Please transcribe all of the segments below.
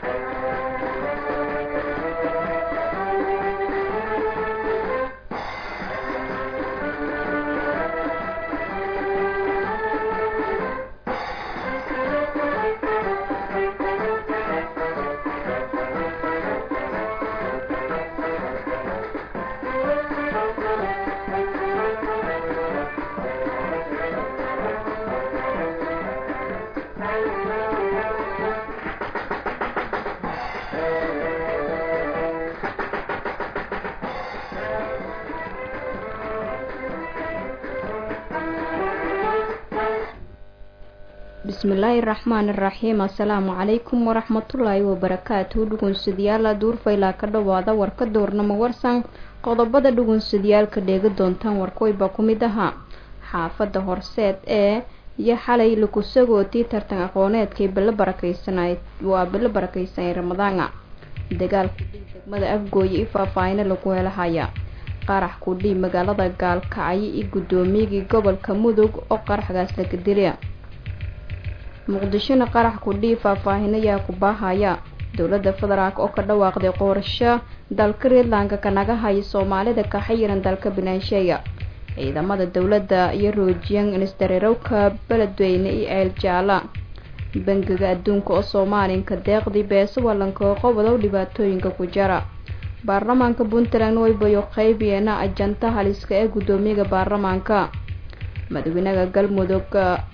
bismillaahi raxmaani raxiim assalaamu calaykum waraxmatullaahi wabarakaatuhu dhugunsadayaala duurfaylaa ka dhowaada warka doornamo warsan qodobada dhugunsadayaalka dheega doontaan warkoyba ku mid ahaa xaafadda horseed ee iyo xalay lakusagootii tartan aqooneedkay bilo barakeysanay waa bilo barakeysanay ramadaana dagaalku dhig degmada afgooye i faahfaahina lagu helahaya qarax kudhii magaalada gaalkacyo iyo guddoomiyagii gobolka mudug oo qaraxgaas laga dilay muqdishona qarax kudhii faahfaahin ayaa ku baahaya dowladda federaalk oo ka dhawaaqday qoorasho dalka reedlanka kanaga haya soomaalida ka xayiran dalka binaansheeya ciidamada dowladda iyo roojiyan instarerowka beledweyne iyo ceel jaala bangiga adduunka oo soomaalinka deeqdii beeso wallanka oo qobodow dhibaatooyinka ku jara baarlamaanka puntland waybayo qeybiyeena ajanta haliska ee guddoomiyaga baarlamaanka madaxweynaha galmudug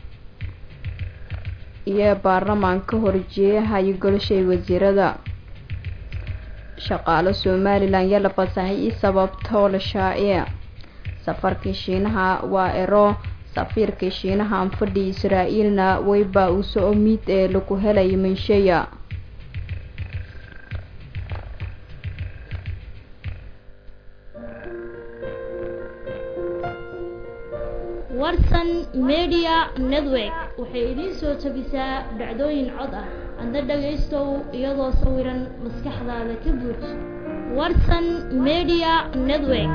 iyo baarlamaanka horjeeyahayo golshay wasiirada shaqaalo somalilan yaa la fasaxay i sababtoo la shaaciya safarkii shiinaha waa ero safiirkii shiinaha anfadhi israa-iilna weyba uso omid ee lagu helaya minsheya warsan media network waxay idiin soo jabisaa dhacdooyin cod ah adna dhagaystow iyadoo sawiran maskaxdaada ka buuj warsan media network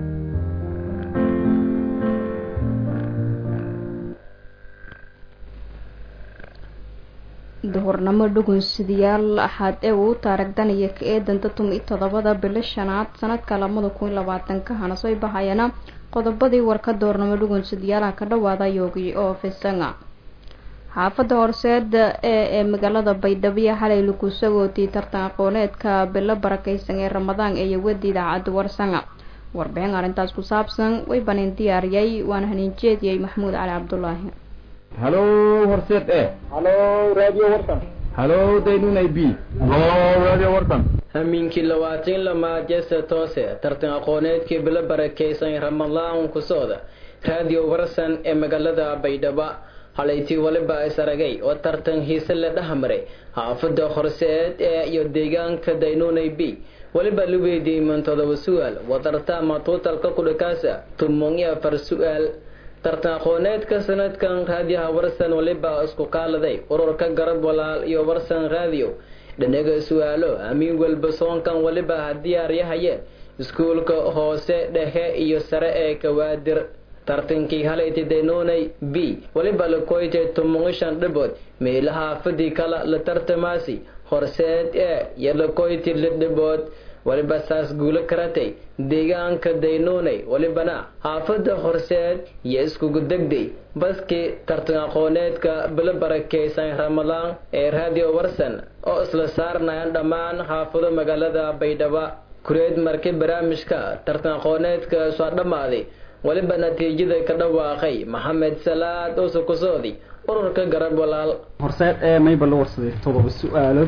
duhurnamo dhugunsadayaal axaad ee uu taaragdanaya ka eedanta tumi iyo todobada bilo shanaad sanadka labada kun iyo labaatanka hana soo bahayana qodobadii warka doornamo dhugunsadayaalaha ka dhawaada yoogi oo fisanga xaafadda horseeda ee ee magaalada baydhabo xalay lagu sagootii tartan aqooneedka bilo barakeysan ee ramadaan ee yawada idaacadda warsanga warbixin arrintaas ku saabsan way banin diyaariyay waana haniin jeediyey maxamuud cali cabdulaahi halo horseed e halo radio warsan halo daynunay b halo radio warsan hamiinkii labaatan lamaad jeese toose tartan aqooneedkii bilo barakeysan ramadaan ku socda radio warsan ee magaalada baydhabo halaytii waliba is aragay oo tartan hiise la dhexmaray xaafada horseed ee iyo deegaanka daynunay b waliba la weydiiyey man todoba su-aal wadartama tuutalka kudhakaasa tumon iyo afar su-aal tartan aqooneedka sanadkan raadiyaha warsan waliba isku kaaladay ururka garab walaal iyo warsan raadiyo dhanaga su-aalo amiin walba soonkan waliba ha diyaaryahayeen iskuulka hoose dhexe iyo sare ee kawaadir tartankii halayti daynunay b waliba la koytay tumongishan dhibood meelaha fadii kala la tartamaasi horseed ee iyo la koyti li dhibood waliba saas guulo karatay deegaanka daynunay walibana xaafada horseed iyo iskugu degday baskii tartan aqooneedka bilo barakeysan ramadaan ee radio warsan oo isla saarnayan dhammaan xaafado magaalada baydhabo kureed markii barnaamijka tartan aqooneedka soo dhammaaday waliba natiijada ka dhawaaqay maxamed salaad oo sukusoodi ururka garab walaal horseed ee mayba la warsaday todoba su-aalood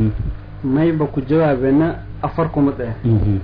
mayba ku jawaabeena afar kumid ah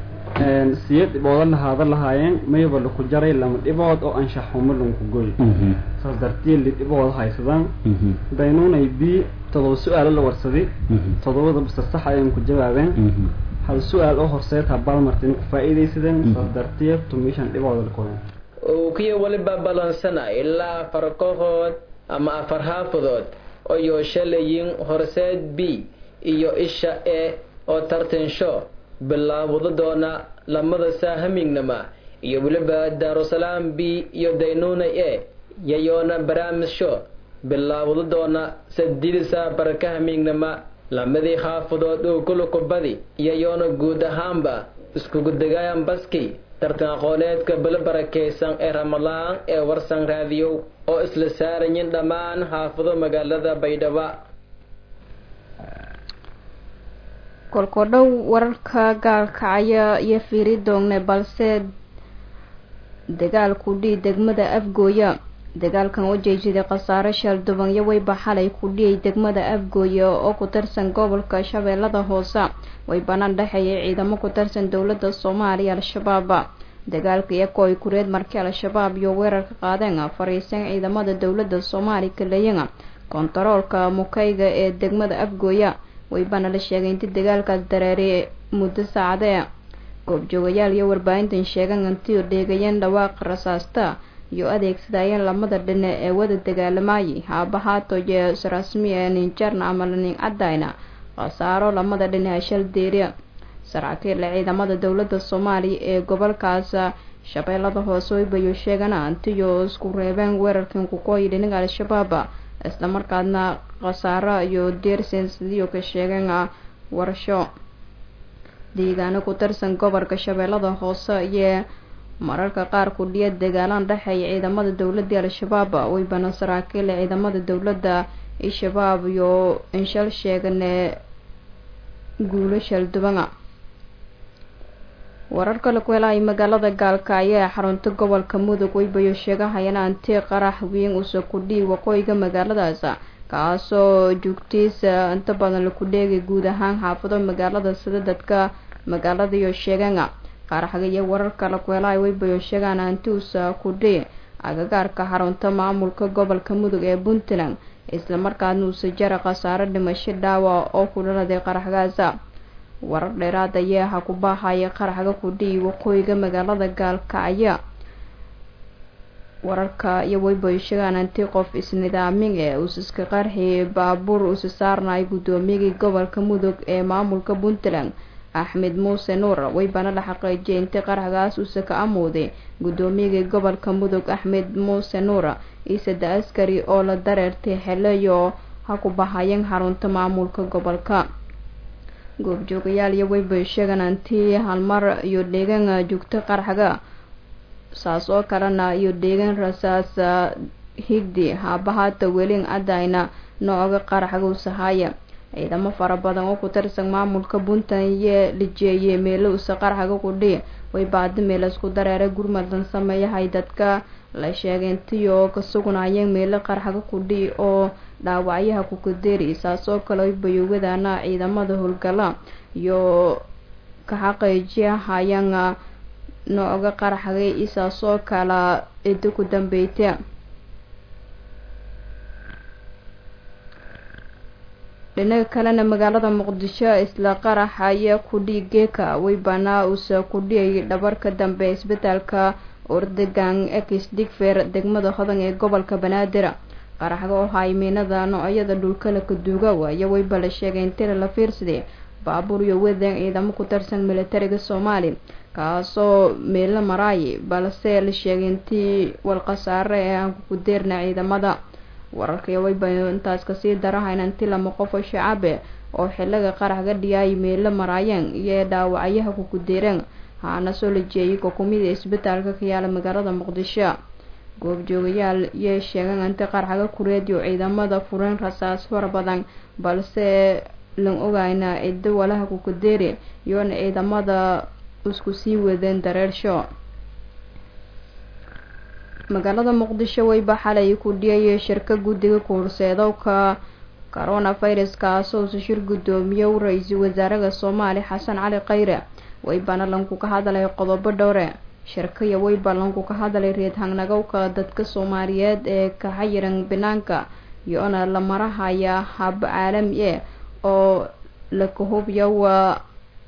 siyeed dhibooda lahaada lahaayeen mayba laku jaray lama dhibood oo anshax xumo lanku goy saas dartied li dhibood haysadaan daynunay b todoba su-aalo la warsaday todobada basta sax ayaan ku jawaabeen hal su-aal oo horseed habaalmartin ku faa-iidaysadeen saas dartied tumishan dhibooda lakoden kiya waliba balansana ilaa afar kooxood ama afar xaafadood oo yooshalayeen horseed b iyo isha e oo tartansho bilaawado doona lamada saahamignama iyo weliba daarusalaam b iyo daynuna e yayoona barnaamij sho bilaawado doona sadidisa barkahamignama lamadii xaafadood uu kulukubadi iyo yoona guud ahaanba iskugu degayan baski tartan aqooneedka bilo barakaysan ee ramadaan ee warsan raadiyow oo isla saarayin dhammaan xaafado magaalada baydhabo kolkodhow wararka gaalkacaya iyo fiiri doongne balse dagaalku dhii degmada afgooya dagaalkan u jeejiday khasaare sheeldubanyo weyba xalay ku dhiyay degmada afgooya oo ku tirsan gobolka shabeellada hoose way banaan dhexeeyay ciidamo ku tirsan dowladda soomaaliya al-shabaab dagaalka iyakoo ay kureed markii al-shabaab iyo weerarka qaadeen fariisan ciidamada dowladda soomaaliya kaleyan kontaroolka mukayga ee degmada afgooya waybana la sheegay inti dagaalkaas dareeriy muddo saacadee goobjoogayaal iyo warbaahintan sheegan intiyo dheegayeen dhawaaqa rasaasta iyo adeegsadayeen lamada dhine ee wada dagaalamayay haabahaato iyo rasmi ee ninjarna ama lanin cadayna khasaaro lamada dhine hashal deeriya saraakiil ciidamada dowladda soomaaliya ee gobolkaas shabeellada hoose waybayo sheegana antiyo isku reebeen weerarkan kukooyi dhinaga al-shabaab islamarkaadna khasaaro iyo deersen sidiyo ka sheegeen warasho deegaano ku tirsan gobolka shabeellada hoose iyo mararka qaar kudhiya dagaalaan dhexeeya ciidamada dowladii al-shabaab waybana saraakiil ciidamada dowladda al-shabaab iyo inshal sheegane guulo shaldubana warar kale ku helaay magaalada gaalkacyo ee xarunta gobolka mudug waybayo sheegahayaan anti qarax weyn usa kudhii waqooyiga magaaladaas kaasoo joogtiisa inta badan laku dheegay guud ahaan xaafado magaalada sida dadka magaalada iyo sheegaan qaraxga iyo warar kale ku helaay waybayo sheegaan anti usa kudhii agagaarka xarunta maamulka gobolka mudug ee puntland islamarkaadna usa jara khasaaro dhimasho dhaawa oo ku dhaladay qaraxgaasa warar dheeraad ayaa ha ku baahaya qaraxga kudhii waqooyiga magaalada gaalkacyo wararka iyo waybayo sheegaan anti qof isnidaamin ee usiska qarxi baabuur usi saarnay guddoomiyagii gobolka mudug ee maamulka puntland axmed muuse nuur waybana la xaqiijiyay inti qaraxgaas usa ka amooday guddoomiyagii gobolka mudug axmed muuse nuur isada askari oo la dareertay xeleyo ha ku bahayeen xarunta maamulka gobolka goobjoogayaal iyo waybayo sheegaan anti halmar iyo dheegan joogto qaraxga saas oo kalena iyo dheegan rasaas higdi haabahaata welin cadayna nooga qaraxga usahaya ciidamo fara badan oo ku tirsan maamulka puntland iyo lijeeyey meelo usa qaraxga kudhii way baadi meel isku dareeray gurmadan sameeyahay dadka la sheegay intiyo ka sugnayeen meelo qaraxga kudhii oo dhaawacyaha kukadeeri saas oo kale bayowadaana ciidamada howlgala iyo ka xaqiijiyahayaan nooga qaraxgay isaas oo kala cido ku dambeyta dhinaga kalena magaalada muqdisho isla qaraxa iyo kudhii geeka waybanaa usa kudhiyay dhabarka dambe isbitaalka ordegan ex digfer degmada hodan ee gobolka banaadir qaraxga oo haymiinada noocyada dhulkala kaduuga waayo wayba la sheegay intila la fiirsaday baabuur iyo wadan ciidamo ku tirsan militariga soomaali kaasoo meelo maraayay balse la sheegay intii walkhasaare ee aan kukudeerna ciidamada wararkaiyo wayba intaas kasii darahayn inti lama qof oo shacabe oo xiliga qaraxga dhiyaay meelo maraayeen iyo dhaawacyaha kukudeereen haana soo la jeeyay kokumida isbitaalka ka yaala magaalada muqdisho goobjoogayaal yay sheegeen inti qaraxga kureediyo ciidamada fureen rasaas fara badan balse lan ogayna cido walaha kukadeeri iyoona ciidamada isku sii wadeen dareersho magaalada muqdisho wayba xalay ku dhiyay shirka guddiga kuurseedowka coronavirus kaasoo usa shir guddoomiye ra-iisul wasaaraha soomaaliya xasan cali khayre waybana lanku ka hadlay qodobo dhowre shirkaya wayba lanku ka hadlay reed hangnagowka dadka soomaaliyeed ee ka xayiran banaanka iyoona la marahaya hab caalami e oo laka hubya waa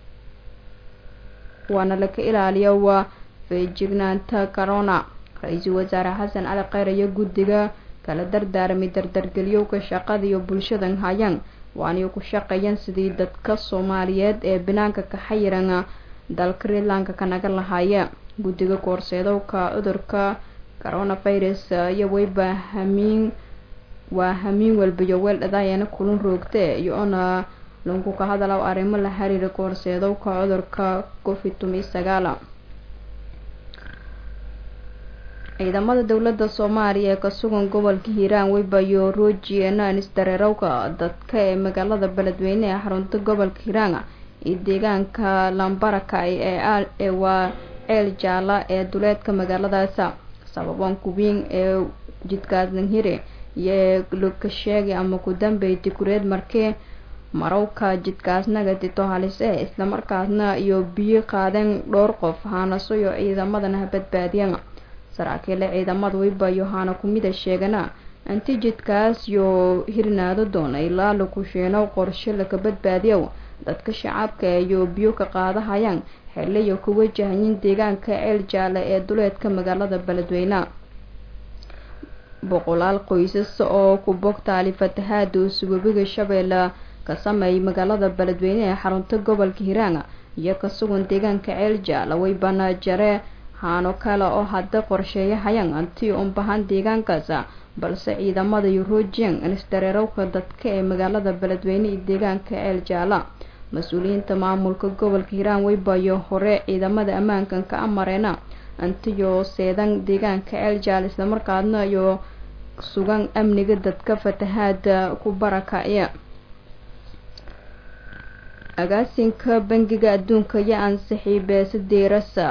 waana laka ilaaliya waa feejignaanta corona ra-iisul wasaare xasan cali khayre iyo guddiga kala dardaaramay dardargeliyowka shaqada iyo bulshadan hayaan waanay ku shaqeeyeen sidii dadka soomaaliyeed ee banaanka ka xayiran dalka reedlanka kanaga lahaaye guddiga koorseedowka cudurka coronavirus iyo wayba hamiin waa hamiin walba iyo weel dhadaayana kulun roogte iyo ona lagu ka hadalo arrimo la xiriira koorseedowka cudurka covid tumi sagaala ciidamada dowladda soomaaliya ee ka sugan gobolka hiiraan weybayo roojiyena isdareerowka dadka ee magaalada beledweyne ee xarunta gobolka hiiraan iyo deegaanka lambarakay ee waa ceel jaala ee duleedka magaaladaasa sababan kuwiin ee jidkaasnhire iyo lokasheegi ama ku dambeyti kureed markee marowka jidkaasnaga dito halis eh islamarkaasna iyo biyo qaadeen dhowr qof haanaso iyo ciidamadana badbaadiyeen saraakiile ciidamada weybayo haana kumida sheegana anti jidkaas yo hirnaado doona ilaa lakusheeno qorshe laka badbaadiyo dadka shacabka iyo biyo ka qaadahayaan xiliyo ku wajahayin deegaanka ceel jaale ee duleedka magaalada beledweyne boqolaal qoysas oo ku bogtaali fatahaada usuwebiga shabeelle ka sameeyay magaalada beledweyne ee xarunta gobolka hiiraan iyo ka sugan deegaanka ceel jaale weybana jare haano kale oo hadda qorsheeyahayaan anti unbahan deegaankaas balse ciidamada yuruujiyan isdareerowka dadka ee magaalada beledweyne iyo deegaanka ceel jaala mas-uuliyiinta maamulka gobolka hiiraan weybayo hore ciidamada ammaankan ka amareena antiyo seedan deegaanka ceel jaal islamarkaadna iyo sugan amniga dadka fatahaada ku barakacya agaasinka bangiga adduunka iyo ansixii beesadeerasa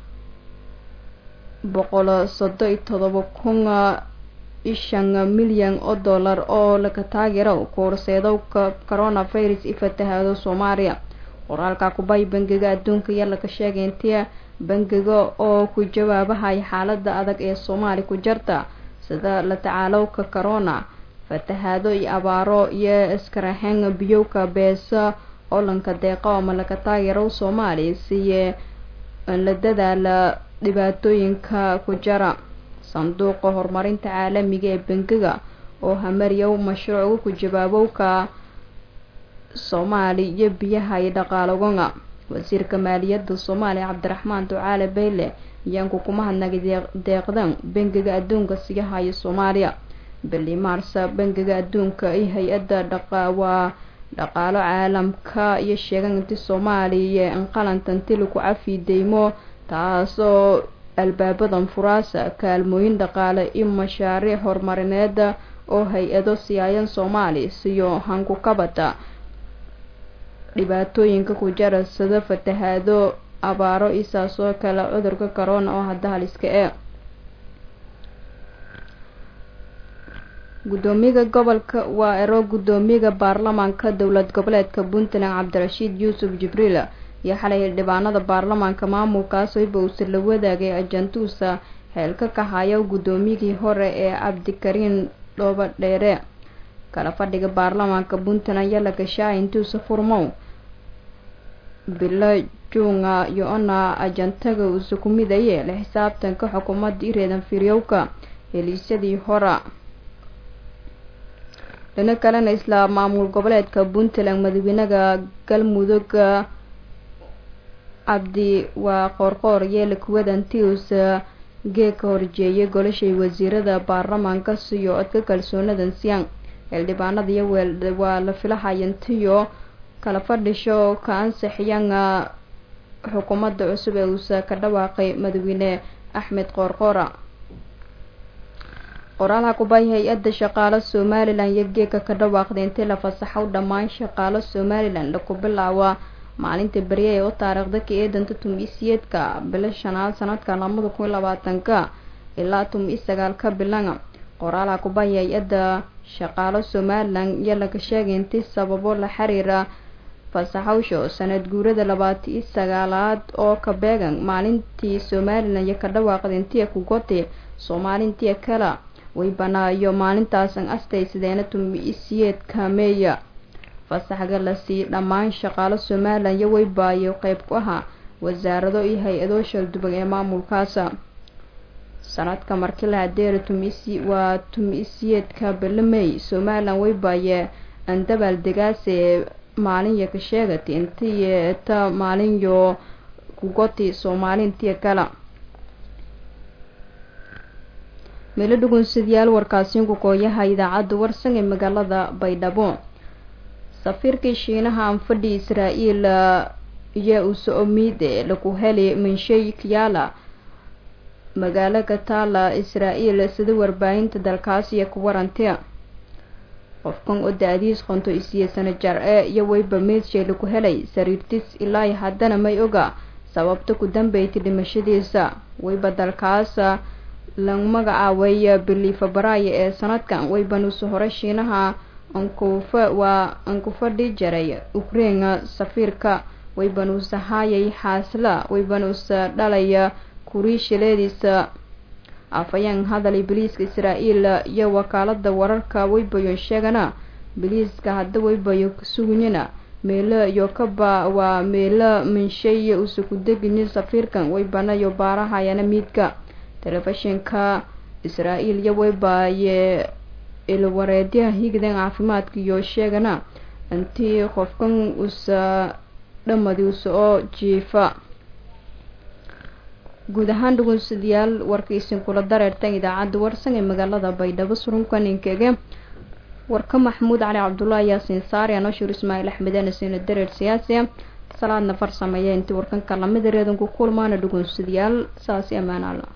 boqol sodo iyo todoba kun ishan milyan oo dollar oo laga taageero koorseedowka coronavirus i fatahaado soomaaliya qoraalka kubay bangiga adduunka iyo laga sheegay intii bangiga oo ku jawaabahaya xaalada adag ee soomaali ku jirta sida la tacaalowka corona fatahaado iyo abaaro iyo iskaraxeen biyowka beesa oo lanka deeqo ama laga taageero soomaaliya siye la dadaala dhibaatooyinka ku jira sanduuqa horumarinta caalamiga ee bangiga oo hamariyow mashruuca ku jawaabowka soomaali iyo biyaha iyo dhaqaalogana wasiirka maaliyadda soomaaliya cabdiraxmaan ducaale bayle ayaanku kuma hadnagay deeqdan bangiga adduunka siyahayo soomaaliya bili maarsa bangiga adduunka iyo hay-adda dhaqawaa dhaqaalo caalamka iyo sheegan inti soomaaliya inqalantanti lagu cafi deymo taasoo albaabadan furaasa kaalmooyin dhaqaale iyo mashaariic horumarineed oo hay-ado siyaayan soomaaliya siyo hanku kabata dhibaatooyinka ku jara sida fatahaado abaaro isaasoo kale cudurka corona oo hadda haliska ee gudoomiyaha gobolka waa ero gudoomiyaha baarlamaanka dowlad goboleedka puntland cabdirashiid yuusuf jibriil iyo xalay xildhibaanada baarlamaanka maamulkaas wayba uuse la wadaagay ajantuusa xeelka ka haya gudoomiyihii hore ee cabdikariin dhooba dheere kala fadhiga baarlamaanka puntland iyo lagashaa intuusa furmow bilo juunga iyo-ona ajantaga uuse ku midaye la xisaabtanka xukuumadda ireedan firyowka heliisyadii hora dhino kalena isla maamul goboleedka puntland madaxweynaha galmudug cabdi waa qoorqoor yeela kuwadantius geeka horjeeyay golashay wasiirada baarlamaanka siyo codka kalsoonadan siyaan xildhibaanada iyo weel waa la filahayantiyo kala fadhisho ka ansixiyaan xukuumadda cusub ee uusa ka dhawaaqay madaxweyne axmed qoorqoora qoraalaha kubay hay-adda shaqaalo somalilan iyo geeka ka dhawaaqday intii la fasaxow dhammaan shaqaalo somalilan laku bilaawa maalinta berye ee u taariikhda ka eedanta tum-isiyeedka bilo shanaad sanadka labada kun iyo labaatanka ilaa tum-i sagaalka bilana qoraalaha kubay hay-adda shaqaalo somalilan iyo laga sheegay intii sababo la xiriira fasaxowsho sanad guurada labaati iyo sagaalaad oo ka beegan maalintii somalilan iyo ka dhawaaqday intii kugote soomaalintii kala way banaayo maalintaasan astaysadeena tum-isiyeedka meeya fasaxga la sii dhammaan shaqaalo somalilan iyo weybaayo qeyb ku ahaa wasaarado iyo hay-ado shalduban ee maamulkaasa sanadka markii la hadeera tumisi waa tum-isiyeedka belemey somalilan weybaaye andabaal degaase maalinyo ka sheegati intiy ta maalinyo kugoti soomaalintiya kala meelo dhugunsadyaal warkaasiinku kooyaha idaacadda warsan ee magaalada baydhabo safiirkii shiinaha anfadhi israa-el iyo uso-omide lagu helay minshay kiyala magaalo kataala israa-el sida warbaahinta dalkaas iyo ku warantay qofkan oo da-diis qonto isiye sano jar e iyo weyba meedshay lagu helay sariirtis ilaa haddana may oga sababta ku dambeysay dhimashadiisa weyba dalkaas lagu magacaabay bili febraayo ee sanadkan weybanuusa hore shiinaha ankufa waa ankufadhi jaray ukraina safiirka weybanuusa haayay xaasla weybanuusa dhalaya kuriishileediisa afayeen hadalay biliiska israa-el iyo wakaalada wararka weybayo sheegana biliiska hadda weybayo kasuganyana meelo iyo kaba waa meelo minshay usa ku degini safiirkan weybanayo baarahayana miidka telefishinka israa-el iyo weybaye ilwareedyaha higdan caafimaadka iyo sheegana intii qofkan usa dhamadiisa oo jiifa guud ahaan dhugunsadayaal warkaisin kula dareertan idaacadda warsan ee magaalada baydhabo surunka ninkege warka maxamuud cali cabdullaahi yaasiin saari anoshur ismaaciil axmedeen sina dareer siyaasi salaadna farsameeya intii warkanka lamida reedanku kulmaana dhugunsadayaal saasi ammaan alla